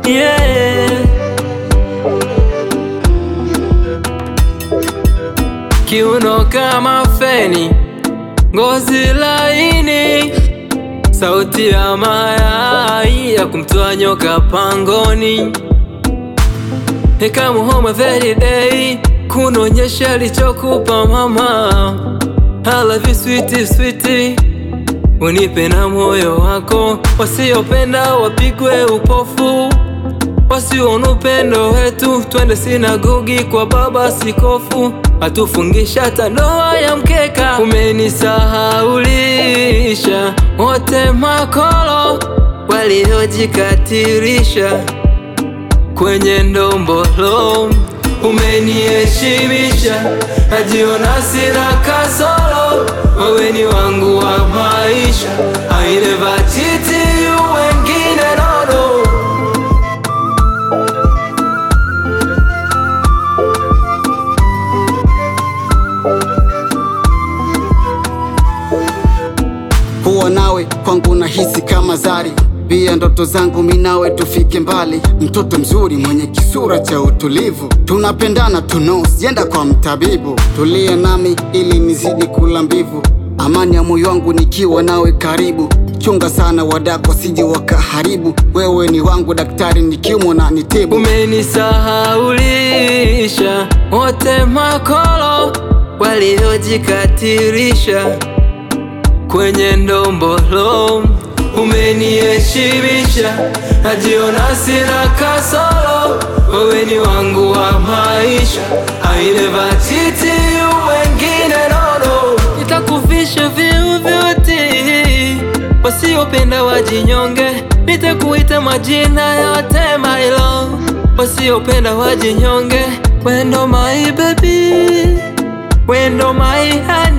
yeah. Kiuno kama feni, ngozi laini, sauti ya mayai ya kumtoa nyoka pangoni. Nikamuhoma very day, kunaonyesha alichokupa mama. I love you sweetie, sweetie, unipe na moyo wako. Wasiopenda wapigwe upofu, wasiona upendo wetu. Twende sinagogi kwa baba sikofu, atufungisha hata ndoa ya mkeka. Umenisahaulisha wote makolo waliojikatirisha kwenye ndombolo umeniheshimisha, najiona sina kasoro, wewe ni wangu wa maisha. I never cheat you wengine nono kuwa nawe kwangu nahisi kama zari pia ndoto zangu minawe tufike mbali mtoto mzuri mwenye kisura cha utulivu tunapendana tuno sienda kwa mtabibu tulie nami ili nizidi kula mbivu amani ya moyo wangu nikiwa nawe karibu chunga sana wadako siji wakaharibu wewe ni wangu daktari nikiumwa na nitibu Umenisahaulisha wote makolo waliojikatirisha kwenye ndombolo. Umeniheshimisha, najiona sina kasoro, wewe ni wangu wa maisha. I never cheat you wengine nono, nitakuvisha vyeo vyote, wasiopenda wajinyonge, nitakuita majina yote my love, wasiopenda wajinyonge. Wendo my baby, wendo my honey